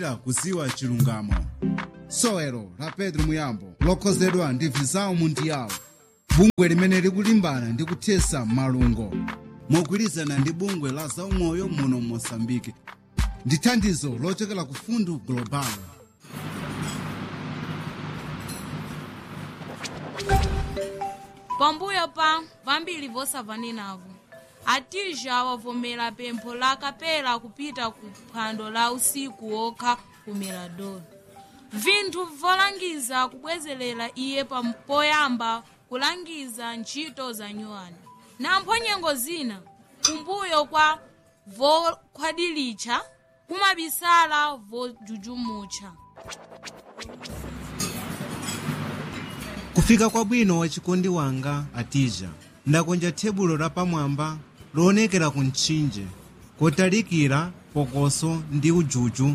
kuziwa chilungamo sowelo la pedro muyambo lokhozedwa ndi visao mundiyawo bungwe limene likulimbana ndi kuthesa malungo mogwirizana ndi bungwe la zaumoyo muno mosambike ndi thandizo lochokera ku fundu global pambuyo pa vambiri vosavanenavo atija wavomera pempho la kapela kupita ku phwando la usiku wokha ku mirador vinthu volangiza kubwezerera iye pam- poyamba kulangiza ntchito za nyuwani nampho nyengo zina kumbuyo kwa vokhwadilitcha kumabisala vojujumutcha kufika kwabwino wachikondi wanga atija ndakonja tebulo lapamwamba loonekera ku mtchinje kotalikira pokoso ndi ujuju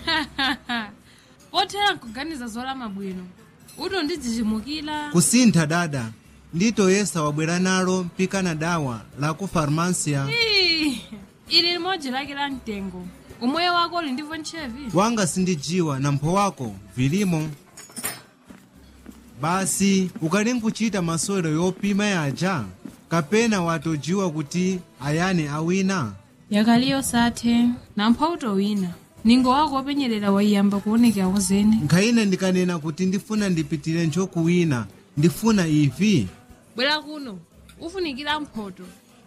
pothera nkuganiza zolama bwino uto ndidzichimukira kusintha dada nditoyesa wabwera nalo mpikana dawa la ku farmasia Ii, ili limodzi lake la mtengo umoyo wako uli ndivyo ntchevi wanga sindijiwa na mpho wako vilimo basi ukali nkuchita masewero yopima yaja kapena watojiwa kuti ayane awina yakaliyo sathe nampha utowina ningo wako wopenyerera waiyamba kuonekera zene nkhayina ndikanena kuti ndifuna ndipitire nchokuwina ndifuna ivi bwera kuno ufunikira mphoto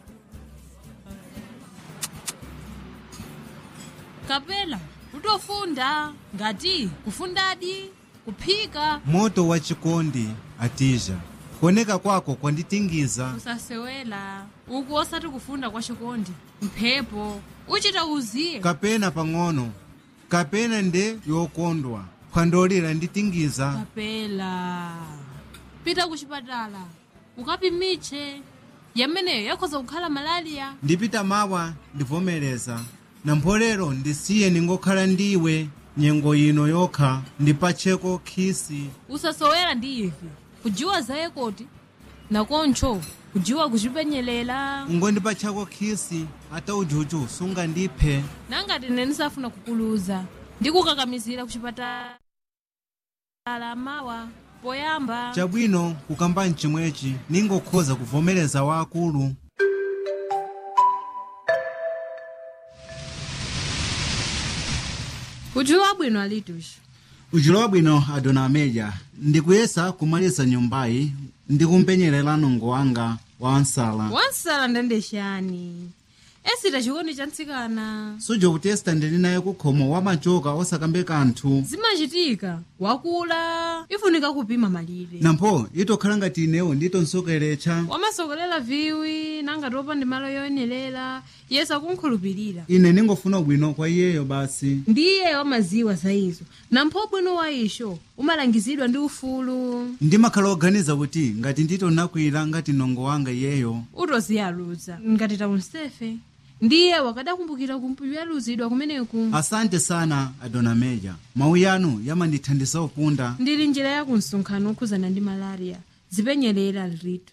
kapela utofunda ngati kufundadi kuphika moto wa chikondi atija kuoneka kwako kwanditingiza usasewela uku osati kufunda kwa chikondi mphepo uchita uziye kapena pang'ono kapena nde yokondwa phwandolira nditingiza kapela pita kuchipatala ukapimitche yameneyo yakhoza kukhala malaliya ndipita mawa ndivomereza na mpolero ndisiye ningokhala ndiwe nyengo ino yokha ndipacheko khisi usasowera ndi ivi kujiwa zaye koti nakoncho kujiwa kuchipenyelela ngondipachako khisi ata ujuju sungandiphe nangati nene nisafuna kukuluza ndikukakamizira kuchipatala mawa poyamba chabwino kukamba mchimwechi ningokhoza kuvomereza waakulu kujiwa bwino alitushi ujulo wabwino adona ameja ndikuyesa kumaliza nyumbayi ndikumpenyerera nongo wanga wa nsala wansala ndandexani esita chikondi cha ntsikana suja kutesta ndili naye kukhomo wamachoka osakambe kanthu zimachitika wakula ifunika kupima malire nampho itokhala ngati inewo nditonsokeretcha wamasokolera viwi nangati opanda malo yoyenerera yesu akunkhulupirira ine ningofuna ubwino kwa iyeyo basi ndiye wamaziwa za izo nampho bwino wa isho umalangizidwa ndi ufulu ndimakhala oganiza kuti ngati nditonakwira ngati nongo wanga iyeyo utoziyaluza ngati taunsefe ndiye wakadakumbukira kumpiyaluzidwa kumeneku asante sana adona meja mawu yanu yamandithandiza upunda ndili njira ya kumsonkhano okhuzana ndi malaria zipenyerera lritu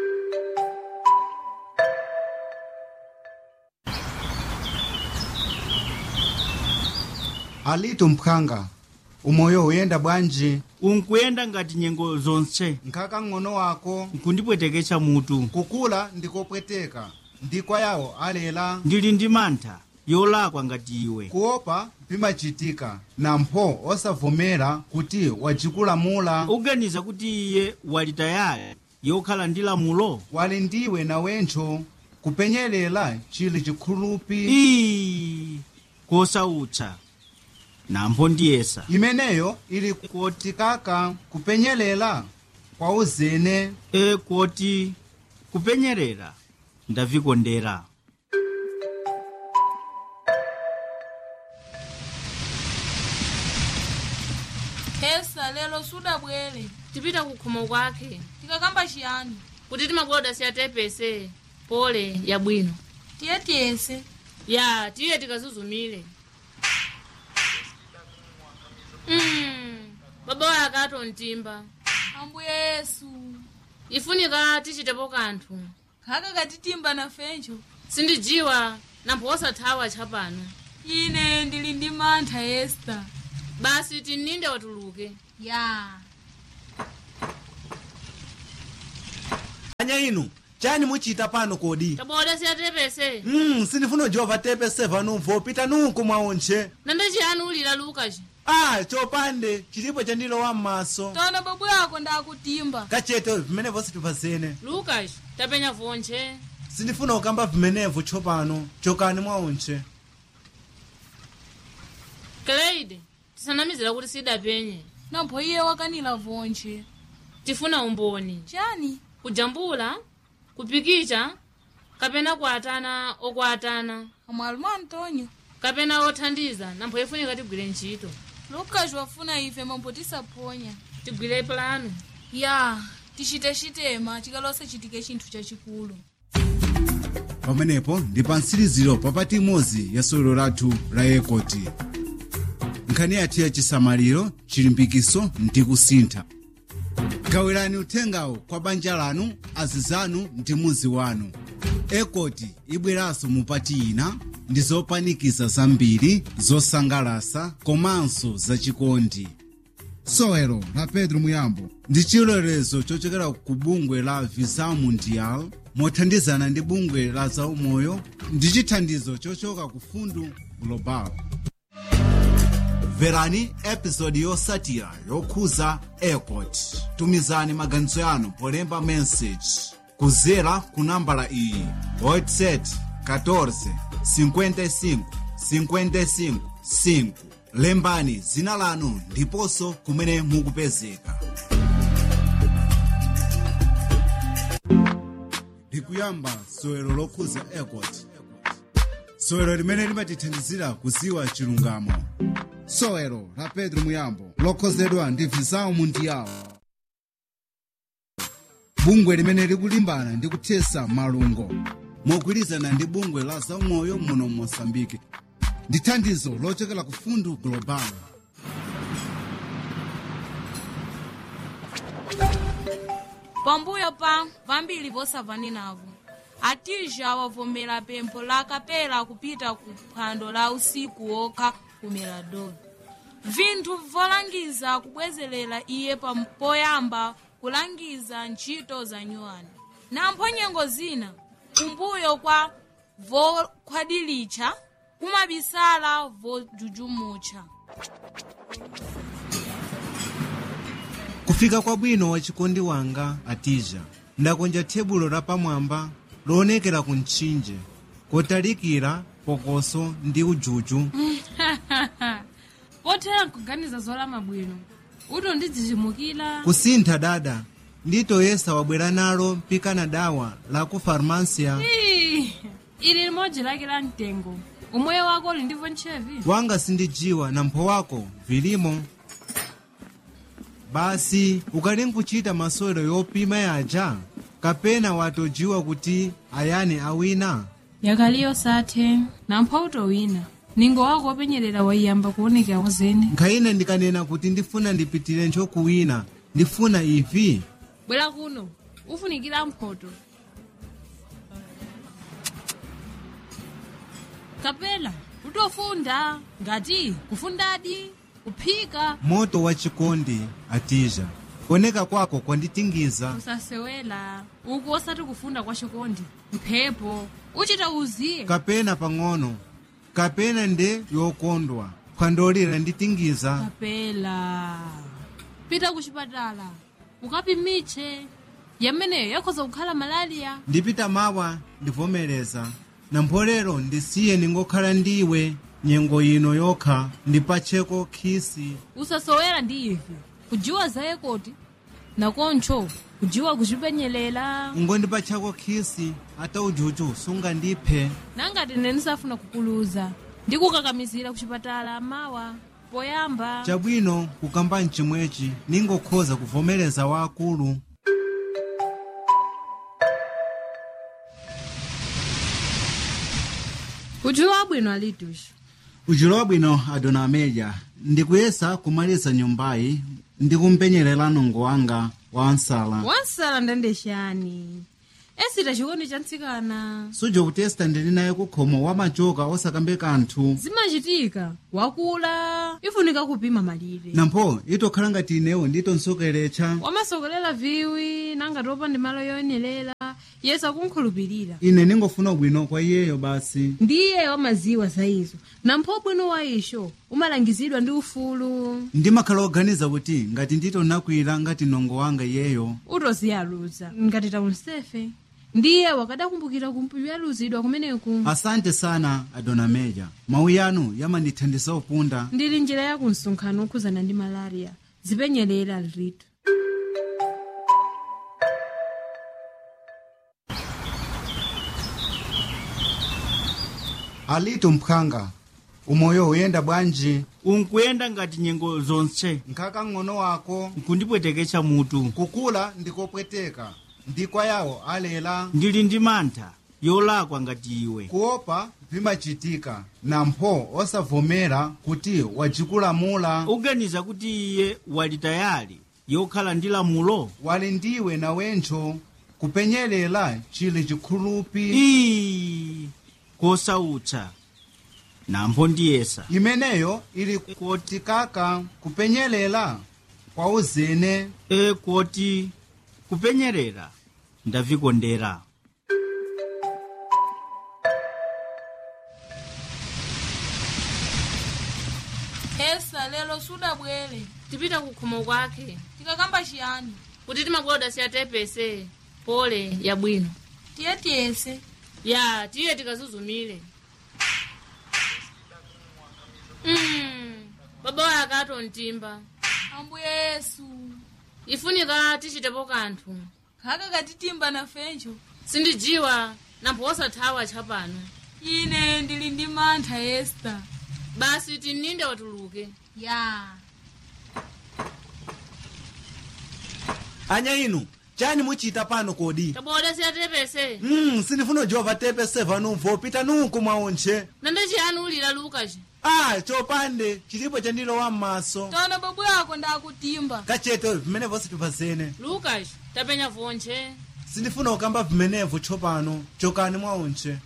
alitu mphanga umoyo uyenda bwanji unkuyenda ngati nyengo zonse nkhaka ng'ono wako nkundipweteketsa mutu kukula ndikopweteka ndikwa yawo alela ndili ndi mantha yolakwa ngati iwe kuopa bimachitika nampho osavomera kuti wajikulamula uganiza kuti iye wali tayali yokhala ndi lamulo wali ndiwe nawentcho kupenyelela chili chikhulupi ii kosautsa nampho ndiyesa imeneyo ili kotikaka kupenyelela kwa uzene e koti kupenyerera ndavikondera hesa lero sudabwere tipita kukhomo kwake tikakamba chiyani kuti timakoda siyatepese pole yabwino tiye tiyese ya tiye tikazuzumile mm, baba waye akato mtimba ambuye yesu ifunika tichitepo kanthu khaka katitimba nafencho sindijiwa nampho osathawa tchapano ine ndili ndi mantha esta basi tininde watuluke ya anya inu chani muchita pano kodi taboda siyatepese mm, sindifuna ujova tepese vanumvo pita nunku mwaonche nande chiyani ulira lukaci ah chopande chilipo chandilowa m'maso tona babu yako ndakutimba kachete vimenevo sitipazene lukaci tapenya vonche sindifuna kukamba vimenevo tsopano chokani mwaonche kleide tisanamizira kuti sidapenye nampho iye wakanila vonche tifuna umboni chani kujambula kupikicha kapena kuatana okuatana amwalumu antonio kapena othandiza nampho ifunika tigwire ntchito lukaci wafuna ife mambo tisaponya tigwire plano ya tichite chitema chikalose chitike chinthu chachikulu pamenepo ndi pa mtsiriziro papati imodzi ya sewero lathu la ekoti nkhani yathu ya chisamaliro chilimbikiso ndi kusintha gawirani uthengawo kwa banja lanu azizanu ndi muzi wanu ekoti ibweranso mupati ina ndi zopanikiza zambiri zosangalasa komanso zachikondi sewero la pedro muyambo ndi chilolezo chochokera ku bungwe la visa mundial mothandizana ndi bungwe la zaumoyo ndi chithandizo chochoka ku fundu global mverani episodi yotsatira yokhuza airport tumizani maganizo yanu polemba message kudzera ku nambala iyi whatsapp 14 55 55 5 lembani dzina lanu ndiponso kumene mukupezeka ndikuyamba sewero lokhuza airport sewero limene limatithandizira kudziwa chilungamo sewero la pedro muyambo lokhozedwa ndi visao mundial bungwe limene likulimbana ndi kuthesa malungo mogwirizana ndi bungwe la zaumoyo muno mosambike ndi thandizo lochokera ku fundu global pambuyo pa vambiri vosamvani navo atija wavomera pempho la kapela kupita ku phwando la usiku wokha ku mirador vinthu volangiza kubwezerera iye pam- poyamba kulangiza ntchito za nyuwani nampho nyengo zina kumbuyo kwa vokhwadilitcha kumabisala vojujumutcha kufika kwabwino wa chikondi wanga atija ndakonja tebulo lapamwamba loonekera ku mtchinje kotalikira pokoso ndi ujuju pothera nkuganiza zolama bwino uto ndidzichimukira kusintha dada nditoyesa wabwera nalo mpikana dawa la ku farmasia Ii, ili limodzi lake la mtengo umoyo wako uli ndivyo ntchevi wanga sindijiwa na mpho wako vilimo basi ukali nkuchita masewero yopima yaja kapena watojiwa kuti ayani awina yakaliyo sathe nampho utowina ningo wako wopenyerera waiyamba kuonekera wazene nkhayina ndikanena kuti ndifuna ndipitire nchokuwina ndifuna ivi bwera kuno ufunikira mphoto kapela utofunda ngati kufundadi kuphika moto wa chikondi atija kuoneka kwako kwanditingiza usasewela uku osati kufunda kwa chikondi mphepo uchita uziye kapena pang'ono kapena nde yokondwa phwandolira nditingiza kapela pita kuchipatala ukapimitche yameneyo yakhoza kukhala malaliya ndipita mawa ndivomereza na mpolero ndisiye ningokhala ndiwe nyengo ino yokha ndipacheko khisi usasowera ndi ife kujiwa zaye koti nakoncho kujiwa kuchipenyelela ngondipachako khisi ata ujuju sungandiphe nangati nene safuna kukuluza ndikukakamizira kuchipatala mawa poyamba chabwino kukamba mchimwechi ningokhoza kuvomereza waakulu kujiwa abwino alitushi ujulo wabwino adona ameja ndikuyesa kumaliza nyumbayi ndi kumpenyerera nungo wanga wa nsala wansala ndende chani esita chikondi cha mtsikana suja kutesta ndili naye kukhomo wamachoka osakambe kanthu zimachitika wakula ifunika kupima malire nampho itokhala ngati inewo nditonsokeretsa wamasokolera viwi nangati opanda malo yoyenerera yesu akunkhulupirira ine ningofuna bwino kwa iyeyo basi ndiye wamaziwa za izo nampho bwino wa isho umalangizidwa ndi ufulu ndimakhala oganiza kuti ngati nditonakwira ngati nongo wanga iyeyo utoziyaluza ngati taunsefe ndiye wakadakumbukira kumpiyaluzidwa kumeneku asante sana adona meja mawu yanu yamandithandiza upunda ndili njira ya kumsonkhano okhuzana ndi malaria zipenyerera lritu alitu mphanga umoyo uyenda bwanji unkuyenda ngati nyengo zonse nkhaka ng'ono wako nkundipweteketsa mutu kukula ndikopweteka ndikwa yawo alela ndili ndi mantha yolakwa ngati iwe kuopa vimachitika nampho osavomera kuti wajikulamula uganiza kuti iye wali tayali yokhala ndi lamulo wali ndiwe nawencho kupenyelela chili chikhulupi ii kosautsa nampho ndiyesa imeneyo ili kotikaka kupenyelela kwa uzene e koti kupenyerera ndavikondera esa lero sudabwere tipita kukhomo kwake tikakamba chiyani kuti timakoda siyatepese pole yabwino tiye tiyese ya tiye tikazuzumire mm, baba waye akatontimba ambuye yesu ifunika tichitepo kanthu khaka katitimba nafencho sindijiwa nampho osathawa tchapano ine ndili ndi mantha esta basi tininde watuluke ya anya inu chani muchita pano kodi taboda siyatepese mm, sindifuna jova tepe seva numvo pita nunku mwaonche nande chiyani ulira lukaci ah chopande chilipo chandilowa m'maso tona babu yako ndakutimba kachete vimenevo situpazene lukaci tapenya vonche sindifuna kukamba vimenevo tsopano chokani mwaonche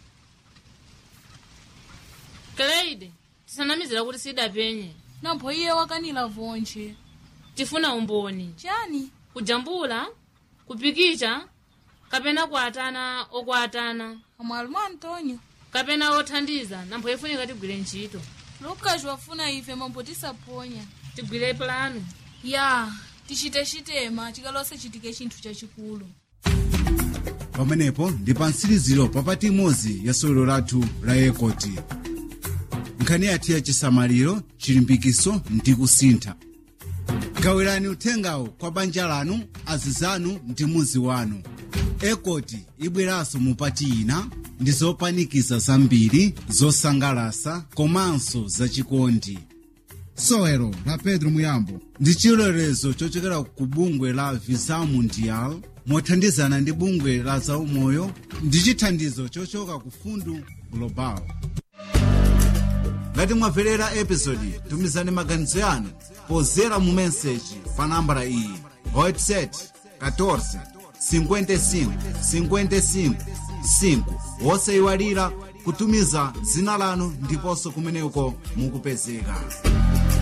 kleide tisanamizira kuti sidapenye nampho iye wakanila vonche tifuna umboni chani kujambula kupikicha kapena kuatana okuatana amwalimu antonio kapena othandiza nampho ifunika tigwire ntchito lukas wafuna ife mambo tisaponya tigwire plano ya tichite chitema tikalose chitike chinthu chachikulu pamenepo ndi pa mtsiriziro papati imodzi ya sewero lathu la ekoti nkhani yathu ya chisamaliro chilimbikiso ndi kusintha gawirani uthengawo kwa banja lanu azizanu ndi muzi wanu ekoti ibweranso mupati ina ndi zopanikiza zambiri zosangalasa komanso zachikondi sewero la pedro muyambo ndi chilolezo chochokera ku bungwe la visa mundial mothandizana ndi bungwe la zaumoyo ndi chithandizo chochoka ku fundu global ngati mwamverera episodi tumizani maganizo yanu pozera mu meseji pa nambala iyi whatsapp 14 55 55 5 wosayiwalira kutumiza dzina lanu ndiponso kumeneko mukupezeka